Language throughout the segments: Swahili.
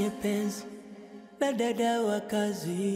kwenye penzi na dada wa kazi.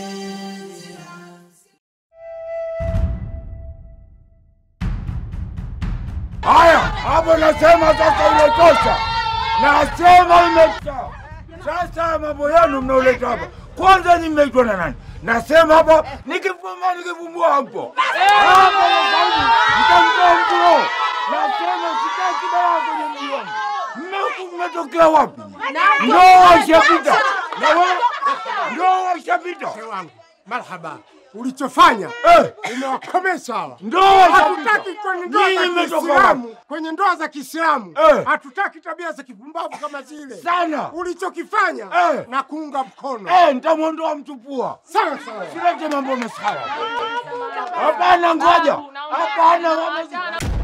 Haya, hapo nasema sasa imetosha, nasema imetosha. Sasa mambo yenu mnaoleta hapa, kwanza ni mmeitwa na nani? Nasema hapa nikifuma nikifumbua hapo hapo, sauti mtamtoa mtuo. Nasema sitaki dawa kwenye mji wangu. Mmeku mmetokea wapi? Ndio washapita na wewe ndio washapita, Mke wangu, marhaba. Ulichofanya eh, umewakomesha hawa. ndio washapita. Hatutaki kwenye ndoa Nyinyi za mmetoka wapi? Kiislamu, kwenye ndoa za Kiislamu Eh. hatutaki tabia za kipumbavu kama zile. Sana Ulichokifanya Eh. na kuunga mkono eh, nitamwondoa mtupua. sawa sawa. Silete mambo masala. Hapana, ngoja. Hapana, wamezi-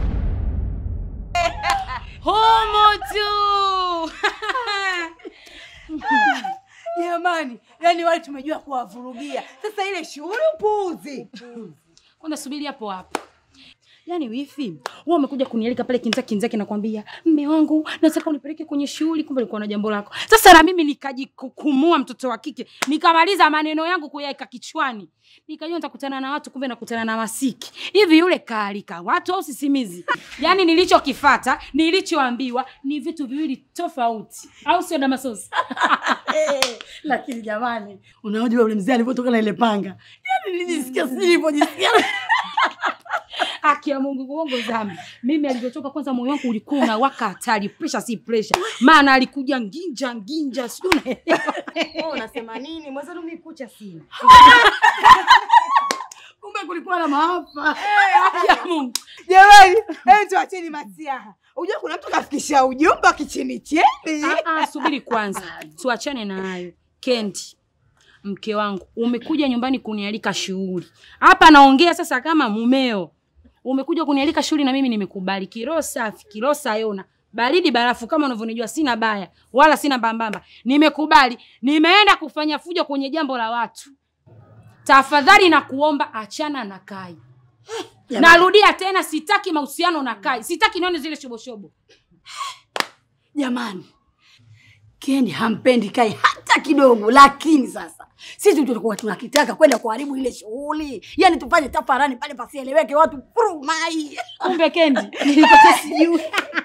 Humu tu. Jamani, yani wale tumejua kuwavurugia. Sasa ile shughuli upuuzi. Kwanza subiri hapo hapo. Yaani wifi, wewe umekuja kunialika pale kinzaki kinzaki nakwambia, mme wangu nataka unipeleke kwenye shughuli, kumbe ulikuwa na jambo lako. Sasa na mimi nikajikukumua mtoto wa kike, nikamaliza maneno yangu kuyaweka kichwani. Nikajua nitakutana na watu, kumbe nakutana na masiki. Hivi yule kaalika watu au sisimizi? Yaani nilichokifata, nilichoambiwa ni vitu viwili tofauti. Au sio Damasosi? Lakini jamani, unaojua ule mzee alivyotoka na ile panga. Yaani nilijisikia sijui nilivyojisikia. Haki ya Mungu kuongo dhambi. Mimi alivyotoka kwanza moyo wangu ulikuwa unawaka hatari, pressure si pressure. Maana alikuja nginja nginja, sijui unaelewa. Wewe unasema nini? Mwenzenu mimi kucha sina. Kumbe kulikuwa na maafa. Haki ya Mungu. Jamani, hebu tuacheni masiaha. Unajua kuna mtu kafikisha ujumbe kichini chini. Ah, ah, subiri kwanza. Tuachane na hayo. Kendi. Mke wangu, umekuja nyumbani kunialika shughuli. Hapa naongea sasa kama mumeo. Umekuja kunialika shughuli na mimi nimekubali. Kiroho safi, kiroho sayona. Baridi barafu kama unavyonijua sina baya wala sina mbambamba. Nimekubali. Nimeenda kufanya fujo kwenye jambo la watu. Tafadhali na kuomba achana na Kai. Narudia tena sitaki mahusiano na Kai. Sitaki nione zile shoboshobo. Jamani, Kendi hampendi Kai hata kidogo, lakini sasa sisi tulikuwa tunakitaka kwenda kuharibu ile shughuli, yaani tufanye tafarani pale pasieleweke, watu furumai. Kumbe Kendi nilipata sijui.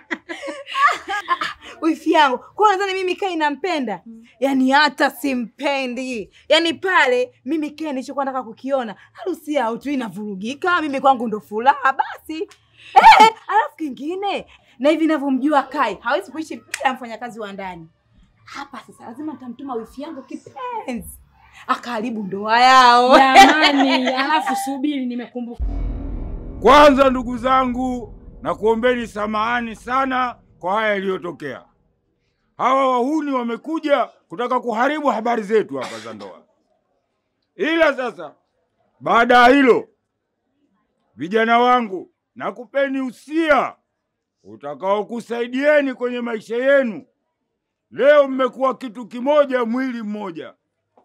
Wifi yangu kwa nadhani mimi Kai nampenda, yaani hata simpendi. Yaani pale mimi Kai nilichokuwa nataka kukiona harusi yao tu inavurugika, mimi kwangu ndo furaha basi. Eh, alafu kingine na hivi ninavyomjua Kai hawezi kuishi bila mfanyakazi wa ndani. Hapa sasa lazima nitamtuma wifi yangu kipenzi akaharibu ndoa yao. Jamani, alafu subiri nimekumbuka. Kwanza ndugu zangu, na kuombeni samahani sana kwa haya yaliyotokea. Hawa wahuni wamekuja kutaka kuharibu habari zetu hapa za ndoa, ila sasa baada ya hilo, vijana wangu, nakupeni usia utakaokusaidieni kwenye maisha yenu. Leo mmekuwa kitu kimoja, mwili mmoja.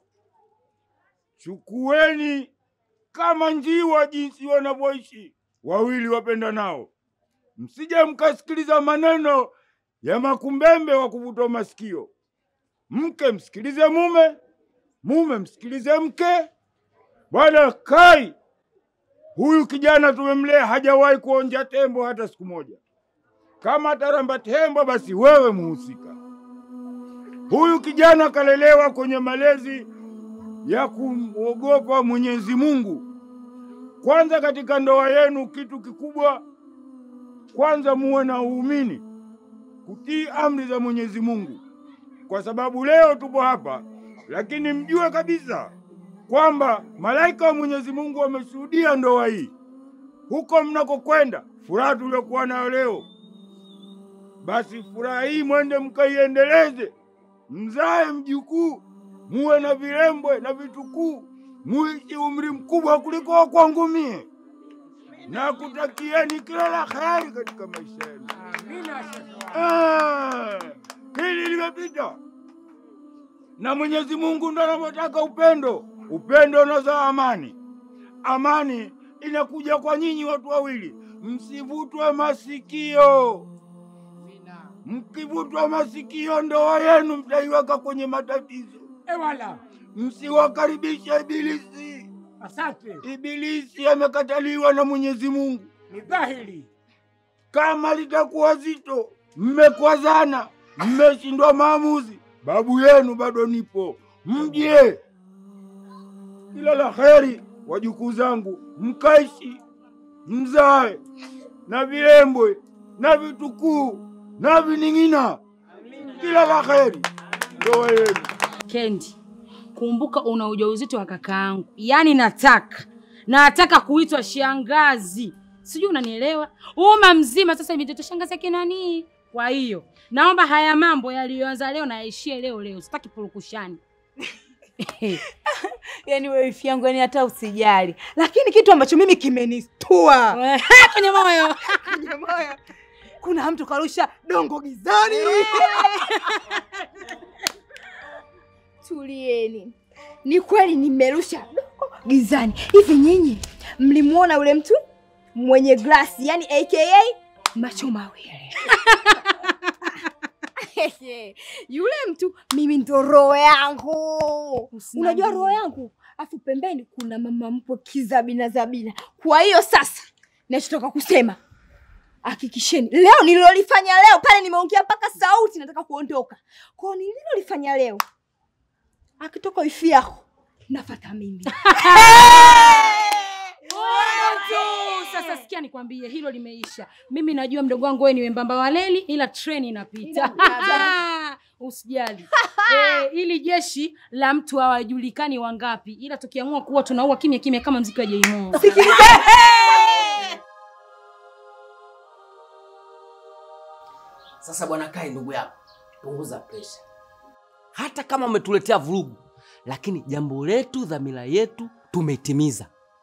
Chukueni kama njiwa jinsi wanavyoishi wawili wapenda nao, msije mkasikiliza maneno ya makumbembe wa kuvuta masikio. Mke msikilize mume, mume msikilize mke. Bwana Kai, huyu kijana tumemlea, hajawahi kuonja tembo hata siku moja. Kama ataramba tembo, basi wewe muhusika. Huyu kijana kalelewa kwenye malezi ya kumwogopa Mwenyezi Mungu. Kwanza katika ndoa yenu, kitu kikubwa kwanza, muwe na uumini, kutii amri za Mwenyezi Mungu, kwa sababu leo tupo hapa, lakini mjue kabisa kwamba malaika wa Mwenyezi Mungu wameshuhudia ndoa hii. Huko mnakokwenda, furaha tuliokuwa nayo leo, basi furaha hii mwende mkaiendeleze, mzae mjukuu, muwe na virembwe na vitukuu, muishi umri mkubwa kuliko wa kwangu mie, na kutakieni kila la heri katika maisha yenu. Ah, hili limepita na Mwenyezi Mungu ndo anavyotaka upendo. Upendo unazaa amani, amani inakuja kwa nyinyi watu wawili, msivutwe masikio. Mkivutwa masikio, ndoa yenu mtaiweka kwenye matatizo. Ewala, Msiwakaribishe Ibilisi. asante. Ibilisi amekataliwa na Mwenyezi Mungu. Ni dhahiri. Kama litakuwa zito, mmekwazana, mmeshindwa maamuzi, babu yenu bado nipo, mje. Kila la heri, wajukuu zangu, mkaishi mzae na vilembwe na vitukuu na vining'ina. Kila la heri ndoa yenu. Kendi, kumbuka una ujauzito wa kakaangu, yaani nataka nataka kuitwa shangazi, sijui unanielewa? Uma mzima sasa hivi mtoto shangazi yake nani? Kwa hiyo naomba haya mambo yaliyoanza leo na yaishie leo leo, sitaki purukushani. Yaani wewe wifi yangu, yani hata usijali, lakini kitu ambacho mimi kimenistua kwenye moyo kwenye moyo, kuna mtu karusha dongo gizani. Tulieni, ni kweli nimerusha dongo gizani. Hivi nyinyi mlimwona yule mtu mwenye glasi, yani aka macho mawili? yule mtu mimi ndo roho yangu. Unajua roho yangu, afu pembeni kuna mama mpo kizabina zabina. Kwa hiyo sasa nachotoka kusema hakikisheni leo nililolifanya leo pale, nimeongea mpaka sauti nataka kuondoka kwao, nililolifanya leo akitoka wifi yako nafata mimi. Sasa sikia nikwambie, hilo limeisha. Mimi najua mdogo wangu wewe ni wembamba wa leli, ila treni inapita. Usijali. Eh, ili jeshi la mtu hawajulikani wangapi, ila tukiamua kuwa tunaua kimya kimya kama mziki wa Jmo. Sasa bwana Kai, ndugu yako, punguza presha. Hata kama umetuletea vurugu, lakini jambo letu, dhamira yetu tumeitimiza,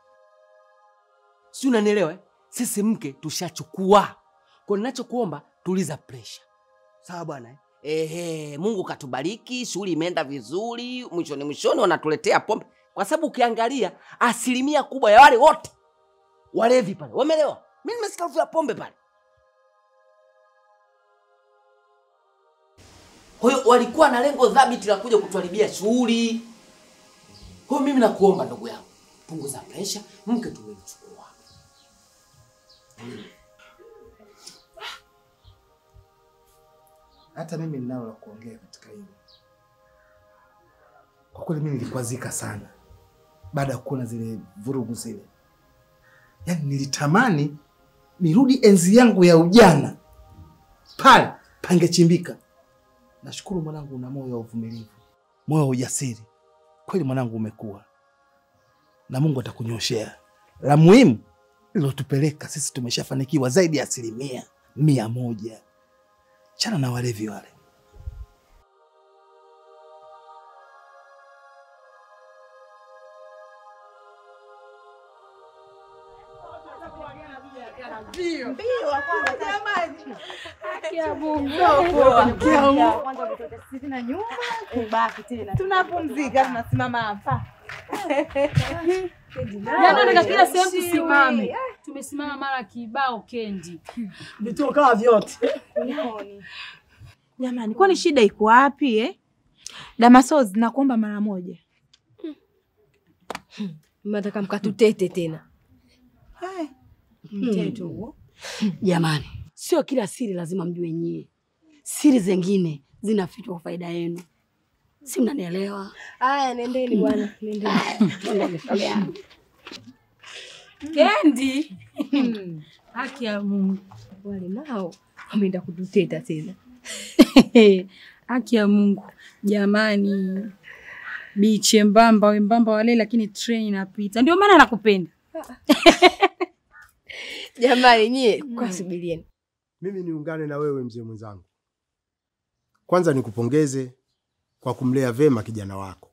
si unanielewa? eh? Sisi mke tushachukua, kwa ninachokuomba tuliza presha, sawa bwana eh? Ehe, Mungu katubariki, shughuli imeenda vizuri, mwishoni mwishoni wanatuletea pombe, kwa sababu ukiangalia asilimia kubwa ya wale wote walevi pale wamelewa. Mimi nimesikia harufu ya pombe pale. Kwa hiyo walikuwa na lengo dhabiti la kuja kutuharibia shughuli. Kwa hiyo mimi nakuomba ndugu yangu, punguza presha, mke tumemchukua. Hata mimi ninalo la kuongea katika hilo. Kwa kweli mimi nilikwazika sana baada ya kuona zile vurugu zile, yaani nilitamani nirudi enzi yangu ya ujana, pale pangechimbika. Nashukuru mwanangu, una moyo wa uvumilivu, moyo wa ujasiri. Kweli mwanangu, umekuwa na Mungu atakunyoshea. La muhimu lilotupeleka sisi, tumeshafanikiwa zaidi ya asilimia mia moja. Chana na walevi wale. Tunapumzika, tunasimama hapa. Yaani nataka kila sehemu tusimame. Tumesimama mara kibao Kendi. vitokaa vyote. Jamani, kwani shida iko wapi eh? Damasozi, nakuomba mara moja. Mnataka mkatutete tena? Hai, mteto huo. Jamani, sio kila siri lazima mjue nyie. Siri zingine zinafichwa kwa faida yenu, si mnanielewa? Aya, nendeni bwana, nendeni. Nenda shoga yangu. Kendi. Haki ya Mungu. Wale nao wameenda kututeta tena. Haki ya Mungu. Jamani. Biche mbamba wembamba wale lakini treni inapita. Ndio maana nakupenda. Jamani nyie, kwa subirieni. Mimi niungane na wewe mzee mwenzangu. Kwanza nikupongeze kwa kumlea vema kijana wako.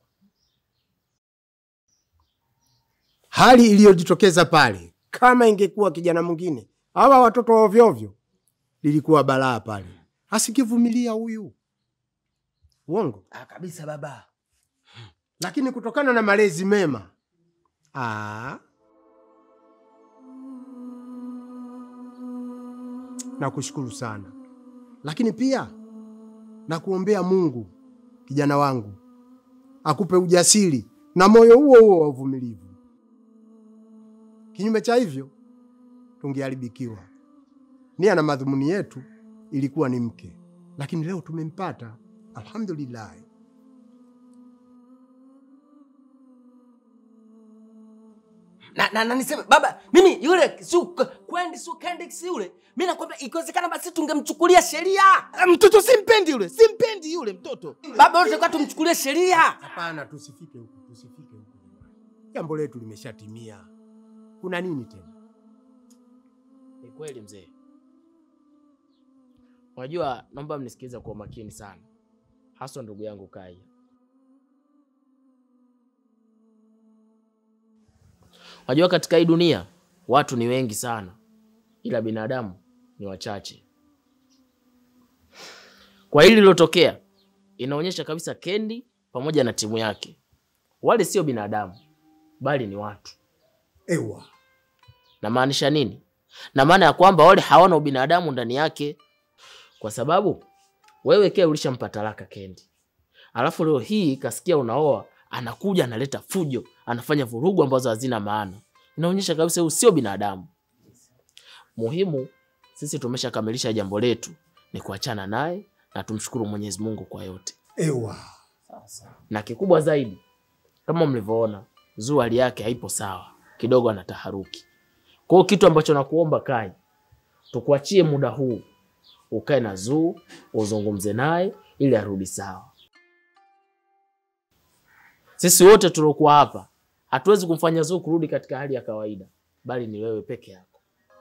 Hali iliyojitokeza pale, kama ingekuwa kijana mwingine, hawa watoto wa ovyo ovyo, lilikuwa balaa pale. Asikivumilia huyu uongo, Ah, kabisa baba. lakini kutokana na malezi mema aa, nakushukuru sana. lakini pia na kuombea Mungu kijana wangu akupe ujasiri na moyo huo huo wa uvumilivu. Kinyume cha hivyo tungeharibikiwa. Nia na madhumuni yetu ilikuwa ni mke, lakini leo tumempata, alhamdulillah. na, na, na niseme baba mimi yule si kwendi si kendix yule mi nakwambia ikiwezekana basi tungemchukulia sheria Mtoto simpendi yule, simpendi yule mtoto. baba yote kwa tumchukulie sheria Hapana, tusifike huko, tusifike huko. Jambo letu limeshatimia. Kuna nini tena? Ni kweli mzee. Unajua, naomba mnisikilize kwa umakini sana, haswa ndugu yangu Kai. Unajua, katika hii dunia watu ni wengi sana, ila binadamu ni wachache. Kwa hili lilotokea, inaonyesha kabisa Kendi pamoja na timu yake wale sio binadamu, bali ni watu. Ewa, Namaanisha nini? Na maana ya kwamba wale hawana ubinadamu ndani yake, kwa sababu wewe ke ulishampa talaka Kendi, alafu leo hii kasikia unaoa, anakuja analeta fujo, anafanya vurugu ambazo hazina maana. Inaonyesha kabisa huyu sio binadamu. Muhimu sisi tumeshakamilisha jambo letu, ni kuachana naye na tumshukuru Mwenyezi Mungu kwa yote, ewa. na kikubwa zaidi, kama mlivyoona, Zuu hali yake haipo sawa, kidogo ana taharuki. Kwa hiyo kitu ambacho nakuomba Kai, tukuachie muda huu ukae na Zuu uzungumze naye ili arudi sawa. Sisi wote tuliokuwa hapa hatuwezi kumfanya Zuu kurudi katika hali ya kawaida, bali ni wewe peke yako.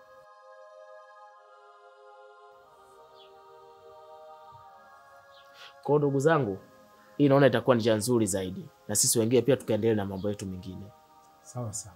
Kwa hiyo ndugu zangu, hii naona itakuwa njia nzuri zaidi, na sisi wengine pia tukaendelea na mambo yetu mengine. Sawa sawa.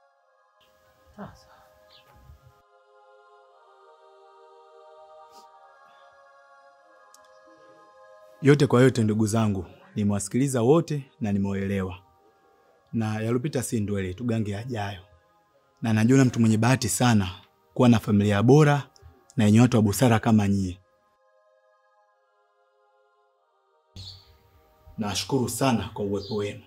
Yote kwa yote, ndugu zangu, nimewasikiliza wote na nimewaelewa, na yalopita si ndwele, tugange yajayo, na najiona mtu mwenye bahati sana kuwa na familia bora na yenye watu wa busara kama nyie. Nawashukuru sana kwa uwepo wenu.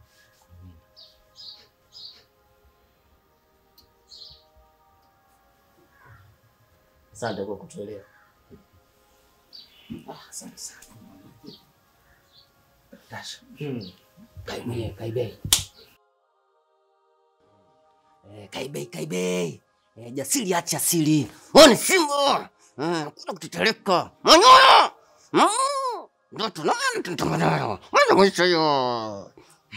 Asante kwa kutuelewa. Hmm. Kaibe, kaibe. Eh, kaibe, kaibe. Eh, jasiri acha siri. Wewe ni simba. Eh, kuna kutetereka. Manyoya. Mm. Ndoto nani tunatangaza? Mwana mwisho hiyo.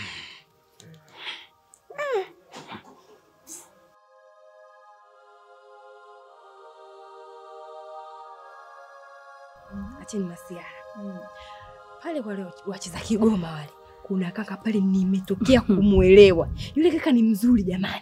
Acheni masiara pale wale wacheza Kigoma wale, kuna kaka pale nimetokea kumwelewa. Yule kaka ni mzuri jamani.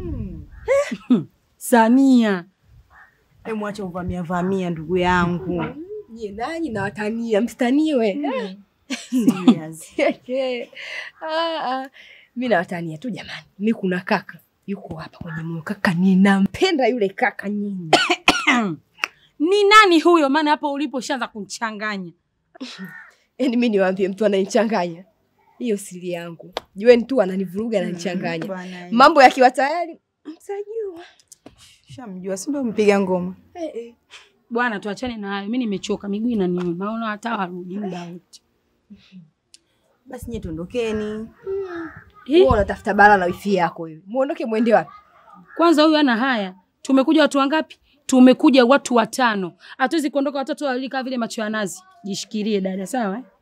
Samia, hebu acha uvamia vamia ndugu yangu. Je, nanyi nawatania, msitaniwe. Serious. Ah, ah. Mi nawatania tu jamani. Mi kuna kaka yuko hapa kwenye moyo, kaka ninampenda yule kaka nyinyi. Ni nani huyo? Maana hapo ulipo ushaanza kumchanganya. Yaani mi niwaambie mtu ananichanganya, hiyo siri yangu. Jueni tu ananivuruga, ananichanganya. Bwana, eh. Mambo yakiwa tayari mtajua. Shamjua, si ndio mpiga ngoma? Eh, eh. Bwana, tuachane na hayo. Mimi nimechoka, miguu inaniuma. Naona hata warudi muda wote. Basi nyie tuondokeni. Wewe unatafuta bala na wifi yako hivi. Muondoke mwende wapi? Kwanza huyu ana haya. Tumekuja watu wangapi? Tumekuja watu watano. Hatuwezi kuondoka watatu wawili kama vile macho ya nazi. Jishikilie dada, sawa? eh?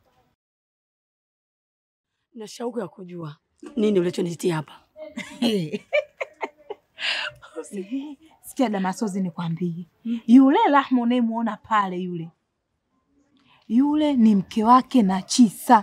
Na shauku ya kujua nini ulichonitia hapa. Sikia Damasozi, nikwambie, yule Rahma unayemuona pale, yule yule ni mke wake na Chisa.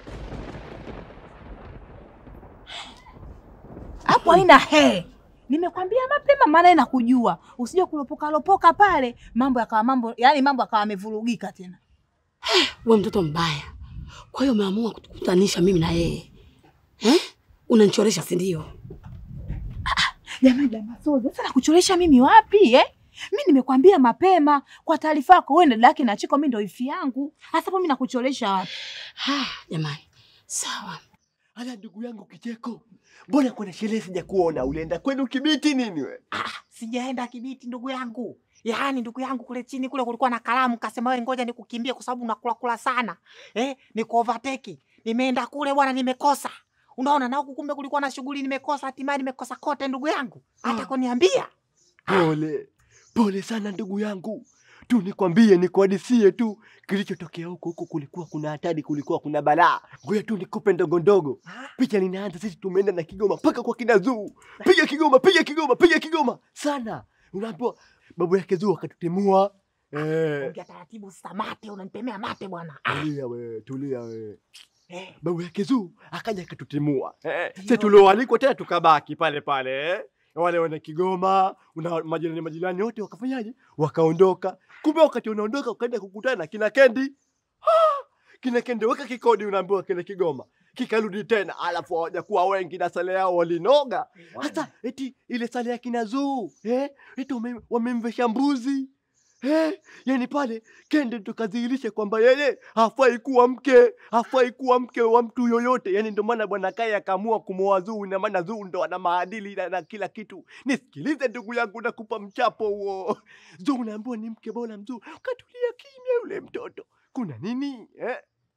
Hapo haina he, nimekwambia mapema, maana inakujua usije kulopoka lopoka pale, mambo yakawa mambo, yani mambo yakawa yamevurugika tena. We mtoto mbaya, kwa hiyo umeamua kutukutanisha mimi na yeye eh? Unanichoresha si ndio? Jamani Damasozi, sasa nakucholesha mimi wapi eh? Mi nimekwambia mapema kwa taarifa yako, wewe dada yake na Chiko, mi ndo ifi yangu. Hasa hapo mi nakucholesha wapi? Jamani, sawa. Ala, ndugu yangu Kicheko, mbona kuna sherehe sijakuona? Ulienda kwenu Kibiti nini we? Ah, sijaenda Kibiti ndugu yangu. Yaani ndugu yangu kule chini kule kulikuwa na kalamu, kasema wewe ngoja nikukimbie kwa sababu unakula kula sana. Eh, niko overtake. Nimeenda kule bwana nimekosa. Unaona na huku kumbe kulikuwa na shughuli nimekosa, hatimaye nimekosa kote ndugu yangu. Hata kuniambia. Pole pole sana ndugu yangu, tu nikwambie, nikuhadisie tu kilichotokea huko huko. Kulikuwa kuna hatari, kulikuwa kuna balaa. Ngoja tu nikupe ndogo ndogo. Picha linaanza, sisi tumeenda na Kigoma mpaka kwa kina Zuu, piga Kigoma, piga Kigoma, piga Kigoma sana. Unaambiwa babu yake Zuu akatutimua. Eh, Ongea taratibu sasa, mate unanipemea mate bwana. tulia wewe, tulia wewe. Babu yake Zuu akaja akatutimua. Eh, sisi tulioalikwa tena tukabaki pale pale eh. Wale wana Kigoma, una majirani majirani wote wakafanyaje? Wakaondoka. Kumbe wakati unaondoka ukaenda kukutana na kina Kendi. Ah, kina Kendi weka kikodi, unaambiwa kile Kigoma kikarudi tena, alafu hawajakuwa wengi na sale yao walinoga. Hata eti ile sale ya kina Zuu eh, eti wame- wamemvesha mbuzi eh, yani pale Kende tukadhihirisha kwamba yeye hafai kuwa mke, hafai kuwa mke wa mtu yoyote. Yani ndio maana bwana Kai akaamua kumwoa Zuu, ina maana Zuu ndo ana maadili na, na kila kitu. Nisikilize ndugu yangu, nakupa mchapo huo. Zuu unaambiwa ni mke bora mzuu, katulia kimya yule mtoto, kuna nini eh?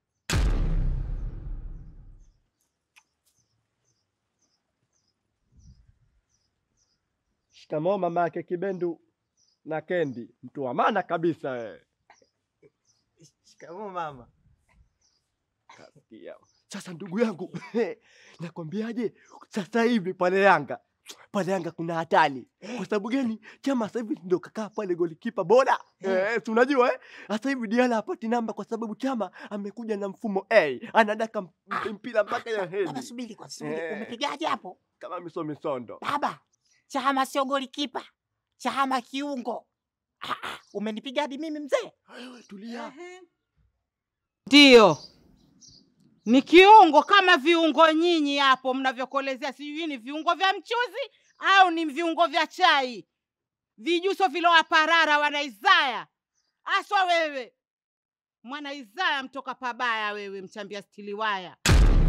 Shikamoo mama yake Kibendu na Kendi, mtu wa maana kabisa wewe. Shikamoo mama. Kasikia. Sasa ndugu yangu, nakwambiaje, sasa hivi pale Yanga pale Yanga kuna hatari. Kwa sababu gani? Chama sasa hivi ndio kakaa pale golikipa bora eh, si unajua eh? Sasa hivi Diala hapati namba kwa sababu Chama amekuja na mfumo A, anadaka m- mpira mpaka ya hedi. Bwana subiri kwa subiri. Eh. Umepigaje hapo? Kama miso misondo. Baba, Chama sio golikipa. Chama kiungo. Ah, ah, umenipiga hadi mimi mzee? Wewe tulia. Ndio, ni kiungo kama viungo nyinyi hapo mnavyokolezea, sijui ni viungo vya mchuzi au ni viungo vya chai, vijuso vilowaparara wana Isaya aswa. Wewe mwana Isaya mtoka pabaya, wewe mchambia stiliwaya,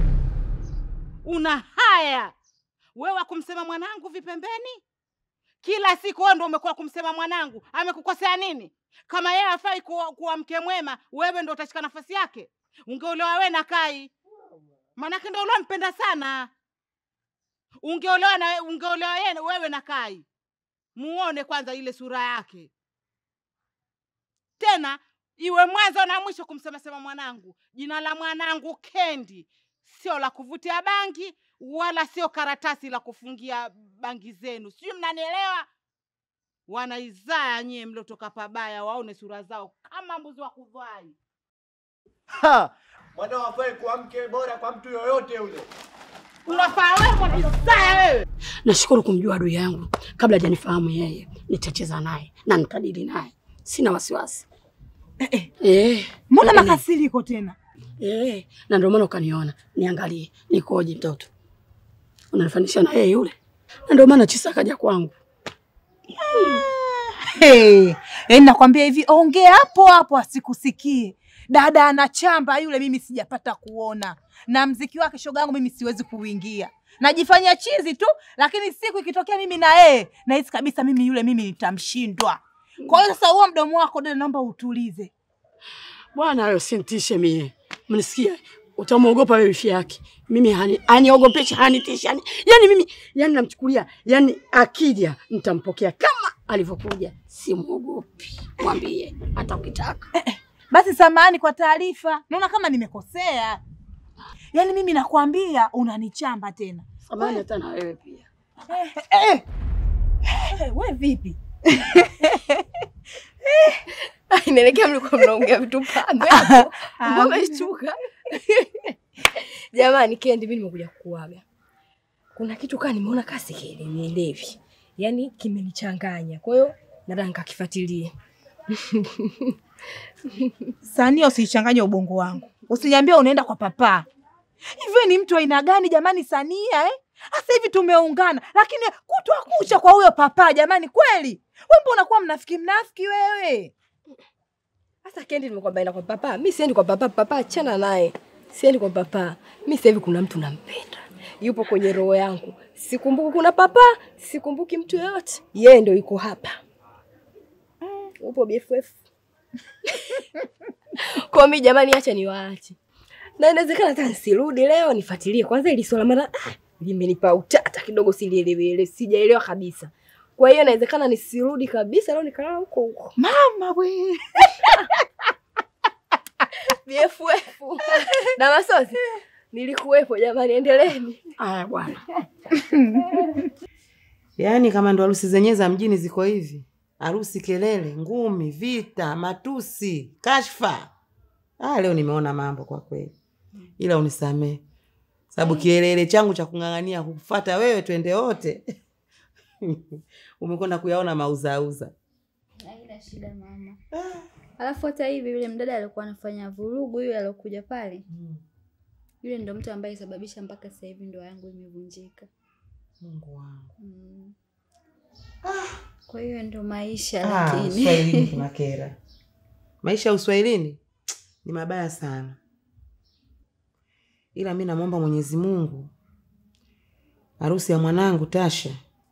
una haya wewe wa kumsema mwanangu vipembeni kila siku wewe ndo umekuwa kumsema mwanangu. Amekukosea nini? Kama yeye hafai kuwa, kuwa mke mwema, wewe ndo utashika nafasi yake. Ungeolewa wewe na Kai, maanake ndo uliompenda sana. Ungeolewa na ungeolewa yeye wewe na Kai, muone kwanza ile sura yake, tena iwe mwanzo na mwisho kumsemasema mwanangu. Jina la mwanangu Kendi sio la kuvutia bangi wala sio karatasi la kufungia bangi zenu, sijui mnanielewa? Wana Isaya nyie mliotoka pabaya, waone sura zao kama mbuzi wa kudhwai. Ha! Mwanao hafai kuwa mke bora kwa mtu yoyote yule. Unafaa wewe mwana Isaya wewe. Nashukuru kumjua adui yangu kabla hajanifahamu yeye. Nitacheza naye na nitadili naye, sina wasiwasi. Eh, eh. Mbona Eh, makasiriko tena? Eh, na ndio maana ukaniona niangalie nikoje mtoto. Unanifanisha na yeye yule. Na ndio maana Chisa kaja kwangu. Hey, yaani nakwambia hivi, ongea hapo hapo asikusikie. Dada anachamba yule, mimi sijapata kuona, na mziki wake shoga yangu mimi siwezi kuingia, najifanya chizi tu, lakini siku ikitokea mimi na yeye nahisi kabisa mimi yule mimi nitamshindwa. Kwa hiyo sasa, huo mdomo wako dada, naomba utulize. Bwana hayo sintishe mie. Mnisikia? Utamwogopa wewe wifi yake. Mimi hani aniogopesha, hanitishi. Yani, yani mimi yani namchukulia, yani akija nitampokea kama alivyokuja. Simwogopi. Mwambie hata ukitaka. Basi samahani kwa taarifa, naona kama nimekosea. Yaani mimi nakwambia unanichamba tena. Samahani hata na wewe pia. Eh, eh. Eh, we vipi? Inaelekea mlikuwa mnaongea vitu pambe hapo. Mbona umeshtuka? Jamani, Kendi, mimi nimekuja kukuaga. Kuna kitu kaa nimeona kasi kielewelewi, yaani kimenichanganya, kwa hiyo nataka nikakifuatilie. Sania, usichanganye ubongo wangu, usiniambie unaenda kwa papa. Hivyo ni mtu aina gani jamani, Sania eh? Sasa hivi tumeungana, lakini kutwa kucha kwa huyo papa. Jamani, kweli we mbona unakuwa mnafiki mnafiki wewe? Sasa Kendi, nimekwambia enda kwa papa. Mi siendi kwa papa, papa achana naye, siendi kwa papa. Mi sasa hivi kuna mtu nampenda, yupo kwenye roho yangu. Sikumbuki kuna papa, sikumbuki mtu yoyote, yeye ndo yuko hapa. Upo BFF kwa mi jamani, acha niwaache, na inawezekana hata nisirudi leo, nifuatilie kwanza ili swala, maana ah, limenipa utata kidogo, silielewele, sijaelewa kabisa. Kwa hiyo inawezekana nisirudi kabisa leo, nikalala huko huko. Mama we BFF na masozi nilikuwepo jamani, endeleeni. Aya bwana. Yaani kama ndo harusi zenyewe za mjini ziko hivi, harusi kelele, ngumi, vita, matusi, kashfa. Ah, leo nimeona mambo kwa kweli, ila unisamee sababu kielele changu cha kung'ang'ania kufata wewe twende wote umekwenda kuyaona mauzauza. Haina shida mama. Alafu hata hivi yule mdada alikuwa anafanya vurugu, yule aliokuja pale, yule ndo mtu ambaye sababisha mpaka sasa hivi ndoa yangu imevunjika. Mungu wangu. Mm. Kwa hiyo ndo maisha Ah, lakini Uswahilini kuna kera. Maisha ya uswahilini ni mabaya sana, ila mi namwomba Mwenyezi Mungu harusi ya mwanangu Tasha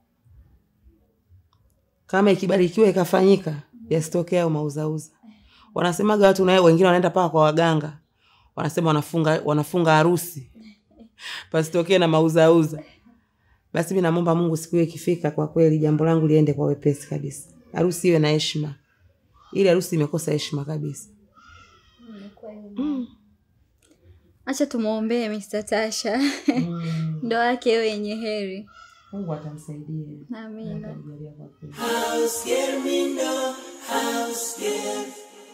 kama ikibarikiwa ikafanyika, yasitokee hayo mauzauza. Wanasemaga watu naye, wengine wanaenda paka kwa waganga, wanasema wanafunga wanafunga harusi pasitokee na mauzauza. Basi mi namwomba Mungu siku hiyo ikifika, kwa kweli jambo langu liende kwa wepesi kabisa, harusi iwe na heshima. Ili harusi imekosa heshima kabisa. Imekuwa hivyo mama. Acha tumwombee Mr. Tasha ndoa yake iwe yenye heri. Mungu atamsaidia. Amina. House girl, me know. House girl.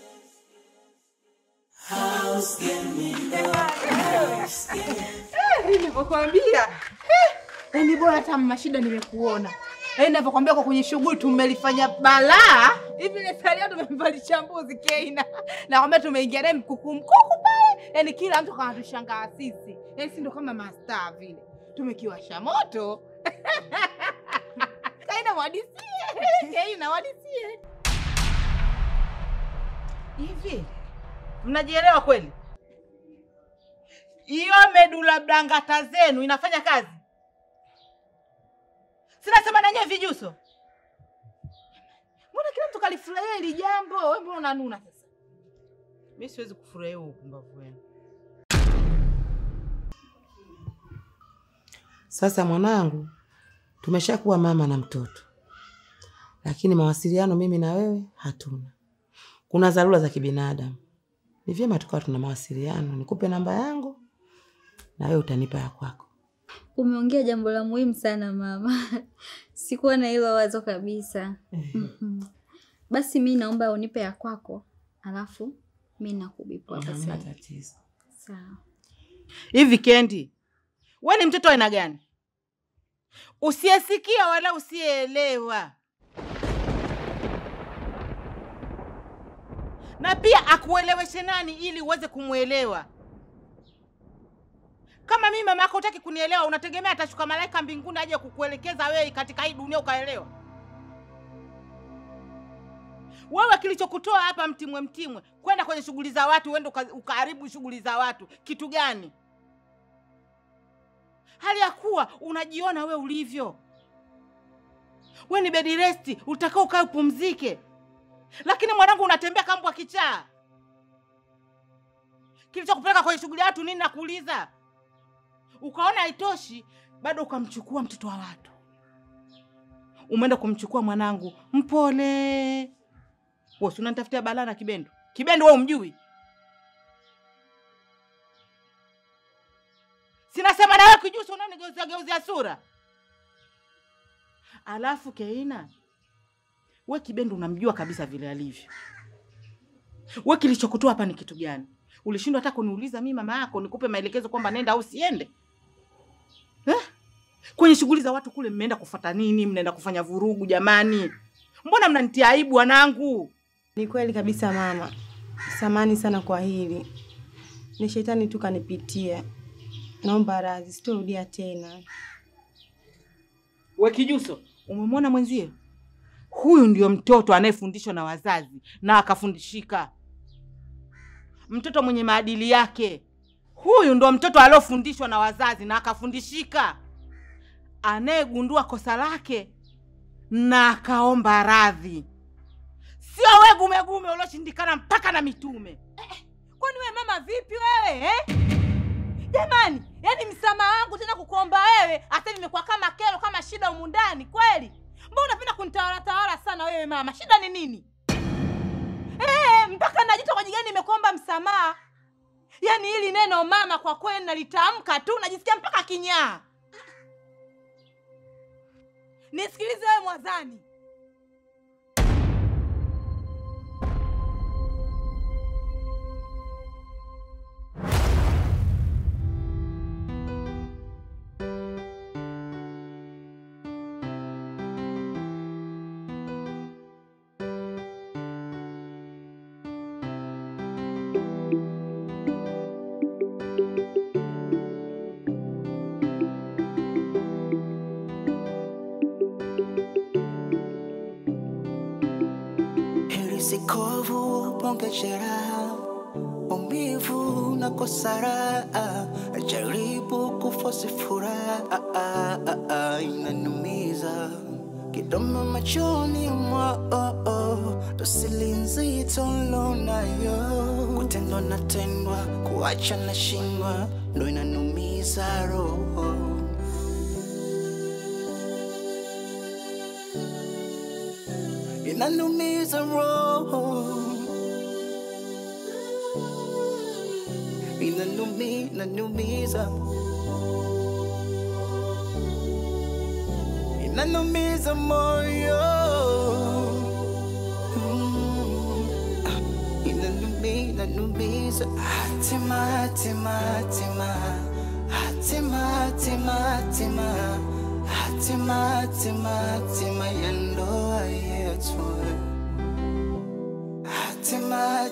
House girl, me know. House girl. Nilivyokwambia yani, bora hata mashida nimekuona. Yaani ninavyokwambia kwa kwenye shughuli tumelifanya balaa hivi, ile salia tumemvalisha mbuzi Keina, nakwambia tumeingia naye mkuku mkuku pale, yani kila mtu kanatushangaa sisi, yani si ndo kama mastaa vile, tumekiwasha moto Kaina wadisie, Keina wadisie. Hivi mnajielewa kweli? Hiyo medula blangata zenu inafanya kazi? Sinasema nanyewe vijuso. Mbona kila mtu kalifurahia hili jambo? Wewe mbona unanuna sasa? Mimi siwezi kufurahia huo upumbavu wenu. Sasa mwanangu, tumeshakuwa mama na mtoto, lakini mawasiliano mimi na wewe hatuna. Kuna dharura za kibinadamu, ni vyema tukawa tuna mawasiliano. Nikupe namba yangu na wewe utanipa ya kwako. Umeongea jambo la muhimu sana mama. Sikuwa na hilo wazo kabisa. Mhm. Basi mi naomba unipe ya kwako, alafu mi nakubipu hapa Hamna sasa. tatizo. Sawa. Hivi Kendi, we ni mtoto wa aina gani? Usiyesikia wala usiyeelewa, na pia akueleweshe nani ili uweze kumwelewa? Kama mimi mama yako hutaki kunielewa, unategemea atashuka malaika mbinguni aje kukuelekeza wewe katika hii dunia ukaelewa? Wewe kilichokutoa hapa Mtimwe Mtimwe kwenda kwenye shughuli za watu, uende uka- ukaharibu shughuli za watu, kitu gani? hali ya kuwa unajiona we ulivyo. We ni bedi resti, utakao ukae upumzike, lakini mwanangu unatembea kama mbwa kichaa. Kilichokupeleka kwenye shughuli ya watu nini? Nakuuliza. Ukaona haitoshi, bado ukamchukua mtoto wa watu, umeenda kumchukua mwanangu mpole. Wewe si unanitafutia balaa na Kibendo? Kibendo wewe umjui? Sinasema na wewe kijuso unanigeuzia geuzia sura. Alafu Keina, we Kibendo unamjua kabisa vile alivyo. We kilichokutoa hapa ni kitu gani? Ulishindwa hata kuniuliza mimi mama yako nikupe maelekezo kwamba nenda au siende eh? Kwenye shughuli za watu kule mmeenda kufata nini? Mnaenda kufanya vurugu jamani? Mbona mnanitia aibu wanangu? Ni kweli kabisa mama, samani sana kwa hili, ni shetani tu kanipitia. Naomba radhi, sitorudia tena. We Kijuso, umemwona mwenzie? Huyu ndio mtoto anayefundishwa na wazazi na akafundishika, mtoto mwenye maadili yake. Huyu ndo mtoto aliofundishwa na wazazi na akafundishika, anayegundua kosa lake na akaomba radhi, sio we gumegume ulioshindikana mpaka na mitume. Kwani wewe mama vipi wewe eh? Jamani, yani msamaha wangu tena kukuomba wewe, hata nimekuwa kama kero kama shida humu ndani kweli. Mbona unapenda kunitawala tawala sana wewe mama? Shida ni nini? Eh, mpaka najita kwa jigani nimekuomba msamaha. Yaani hili neno mama kwa kweli nalitamka tu najisikia mpaka kinyaa. Nisikilize wewe Mwazani. heri sikovu ponge jeraha umivu na kosara jaribu kufosi furaha inanumiza kidomo machoni mwao dosili nzito lonayo kutendwa na tendwa kuacha na shindwa ndo inanumiza roho inanumiza roho inanumi inanumiza inanumiza moyo Mm. inanumi inanumiza hatima hatima hatima hatima hatima hatima hatima hatima hatima yana